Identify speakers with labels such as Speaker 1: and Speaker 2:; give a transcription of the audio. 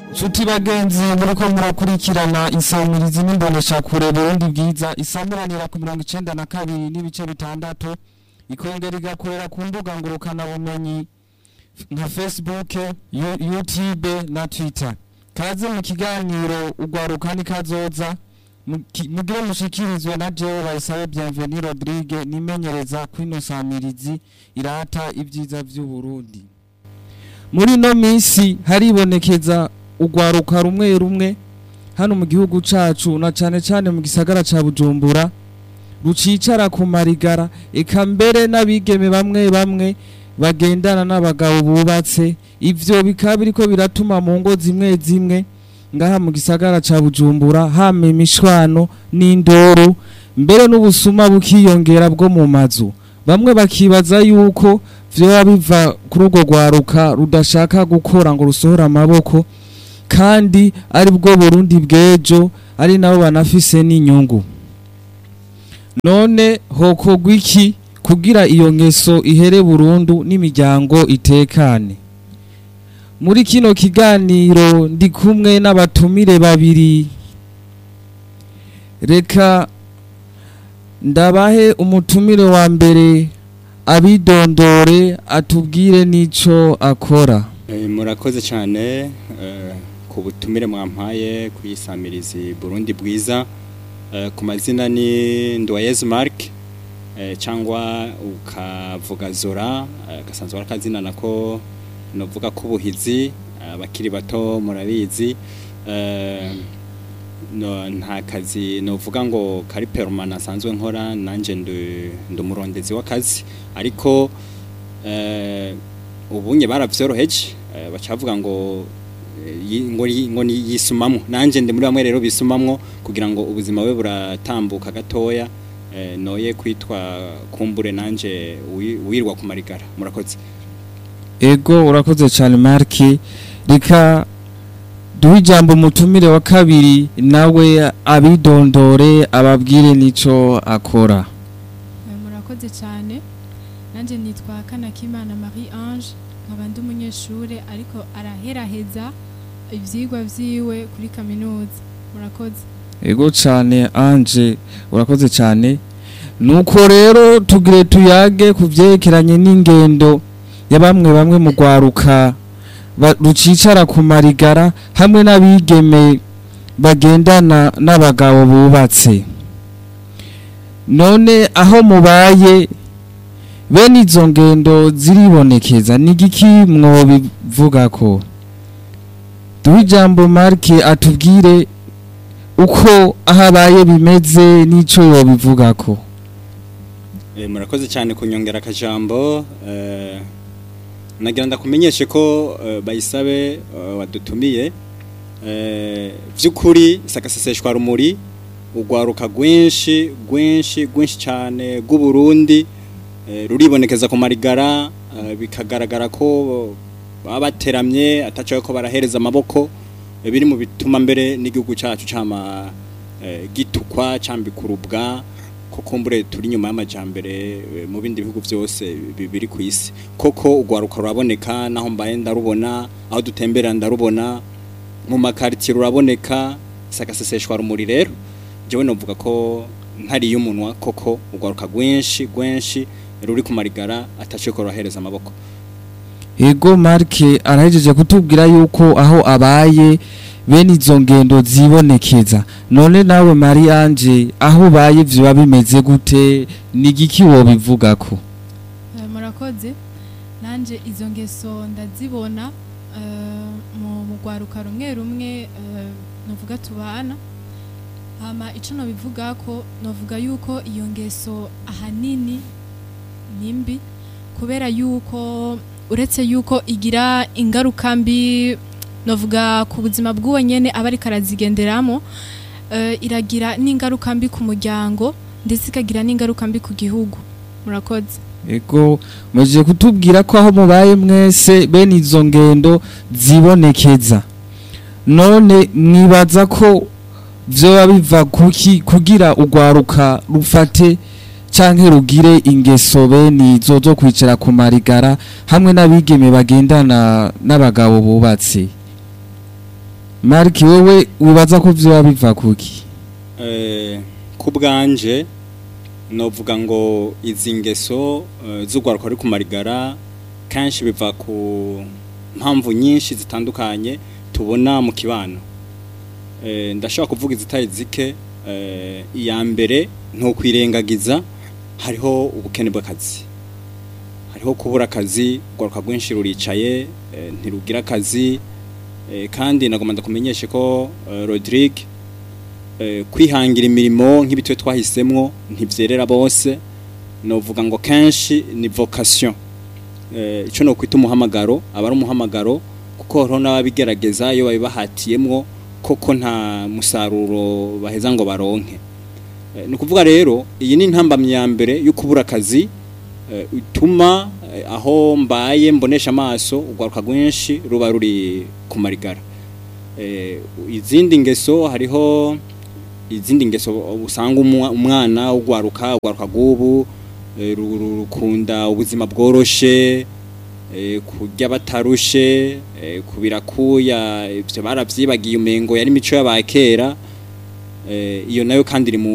Speaker 1: nshuti bagenzi muriko murakurikirana insamirizi n'imboneshakure burundi bwiza isamuranira ku mirongo icenda na kabiri n'ibice bitandatu ikongera igakorera ku mbuga ngurukanabumenyi nka facebook Yu- youtube na twitter kaze mu kiganiro ugwaruka nikazoza Muki- mugire mushikirizwe na jewe bayisabe bienveni rodrigue nimenyereza kwino samirizi irata ibyiza vy'uburundi muri ino minsi haribonekeza urwaruka rumwe rumwe hano mu gihugu cacu na cane cane mu gisagara ca bujumbura rucicara ku marigara eka mbere n'abigeme bamwe bamwe bagendana n'abagabo bubatse ivyo bikaba biriko biratuma mu ngo zimwe zimwe ngaha mu gisagara ca bujumbura hama imishwano n'indoro mbere n'ubusuma bukiyongera bwo mu mazu bamwe bakibaza yuko vyoba biva kuri urwo rwaruka rudashaka gukora ngo rusohore amaboko kandi ari bwo burundi bw'ejo ari nabo banafise n'inyungu none hokorwa iki kugira iyo ngeso ihere burundu n'imiryango itekane muri kino kiganiro ndi kumwe n'abatumire babiri reka ndabahe umutumire wa mbere abidondore atubwire n'ico akora
Speaker 2: Eh, murakoze cyane eh, ku butumire mwampaye kuyisamirizi Burundi bwiza Eh, ku mazina ni Ndoyezu Mark eh, cyangwa ukavuga Zora eh, gasanzwe ari akazina nako novuga ko ubuhizi abakiri bato murabizi eh, no, nta kazi novuga ngo kari permanent asanzwe nkora nanje ndi ndi umurondezi w'akazi ariko eh, ubunye baravyoroheje eh, bacavuga ngo eh, yi- ngo yi- ngo ni yisumamwo nanje ndi muri bamwe rero bisumamwo kugira ngo ubuzima we buratambuka gatoya eh, noye kwitwa kumbure nanje wi- wirwa ku marigara murakoze
Speaker 1: ego urakoze cyane marki reka duhe ijambo umutumire wa kabiri nawe abidondore ababwire n'ico akora
Speaker 3: Eh, murakoze cyane nanjye nitwa kanakimana marie ange nkaba ndi umunyeshuri ariko araheraheza ibyigwa byiwe kuri kaminuza murakoze
Speaker 1: ego cyane anje urakoze cyane nuko rero tugire tuyage ku byerekeranye n'ingendo ya bamwe bamwe mu rwaruka ba- rucicara ku marigara hamwe n'abigeme bagendana n'abagabo bubatse none aho mubaye bene izo ngendo ziribonekeza ni igiki mwobivuga ko duhe ijambo marike atubwire uko aho abaye bimeze n'icyo yobivuga ko
Speaker 2: Eh, murakoze cyane kunyongera akajambo eh, nagira ndakumenyeshe ko eh, bayisabe eh, wadutumiye eh, vy'ukuri sakaseseshwa rumuri urwaruka rwinshi rwinshi rwinshi cyane rw'uburundi eh, ruribonekeza ku marigara eh, bikagaragara ko baba bateramye atacaye ko barahereza amaboko eh, biri mu bituma mbere n'igihugu cyacu cama eh, gitukwa cambikurubwa ko kumbure turi nyuma y'amajambere eh, mu bindi bihugu byose bi- biri ku isi koko urwaruka ruraboneka naho mbaye ndarubona aho dutembera ndarubona mu makaritiye ruraboneka sakaseseshwa rumuri rero jewe novuga ko ntariye umunwa koko urwaruka rwinshi rwinshi ruri ku marigara ataciye ko rurahereza amaboko
Speaker 1: ego marike arahejeje kutubwira yuko aho abaye bene izo ngendo zibonekeza none nawe mariyange aho ubaye biba bimeze gute ni igiki wobivuga ko
Speaker 3: Eh, murakoze nanjye izo ngeso ndazibona eh, mu mu rwaruka rumwe rumwe eh, nuvuga tubana hama icyo nabivuga ko navuga yuko iyo ngeso ahanini ni mbi kubera yuko uretse yuko igira ingaruka mbi navuga ku buzima bw'uwo nyene aba ariko arazigenderamo eh, iragira n'ingaruka mbi ku muryango ndetse ikagira n'ingaruka mbi ku gihugu murakoze
Speaker 1: ego mujye kutubwira ko aho mubaye mwese bene izo ngendo zibonekeza none mwibaza ko vyoba biva kuki kugira urwaruka rufate canke rugire ingeso bene izo zo kwicara ku marigara hamwe n'abigeme bagendana n'abagabo bubatse mariki wowe wibaza ko vyoba biva kuki
Speaker 2: Eh, ku bwanje novuga ngo izi ngeso eh, z'urwaruka ruri kumarigara kenshi biva ku mpamvu nyinshi zitandukanye tubona mu kibano Eh, ndashobora kuvuga izitari zike eh, iya mbere ntukwirengagiza hariho ubukene bw'akazi hariho kubura akazi urwaruka rwinshi ruricaye eh, ntirugira akazi eh, kandi nagomba ndakumenyeshe ko eh, Rodrigue eh, kwihangira imirimo nk'ibitwe twahisemwo ntivyerera bose novuga ngo kenshi ni vocation eh, ico no kwita umuhamagaro aba ari umuhamagaro kuko hariho n'ababigerageza iyo babibahatiyemwo koko nta musaruro baheza ngo baronke Eh, ni ukuvuga rero iyi ni intambamyi ya mbere yo kubura akazi eh, ituma eh, aho mbaye mbonesha amaso urwaruka rwinshi ruba ruri ku marigara eh, izindi ngeso hariho izindi ngeso usanga umwa- umwana ugwaruka ugwaruka gubu eh, ru- ru- rukunda ubuzima bworoshe eh, kurya batarushe eh, kubirakuya ivyo baravyibagiye umengo yari imico y'abakera eh, iyo nayo kandi iri mu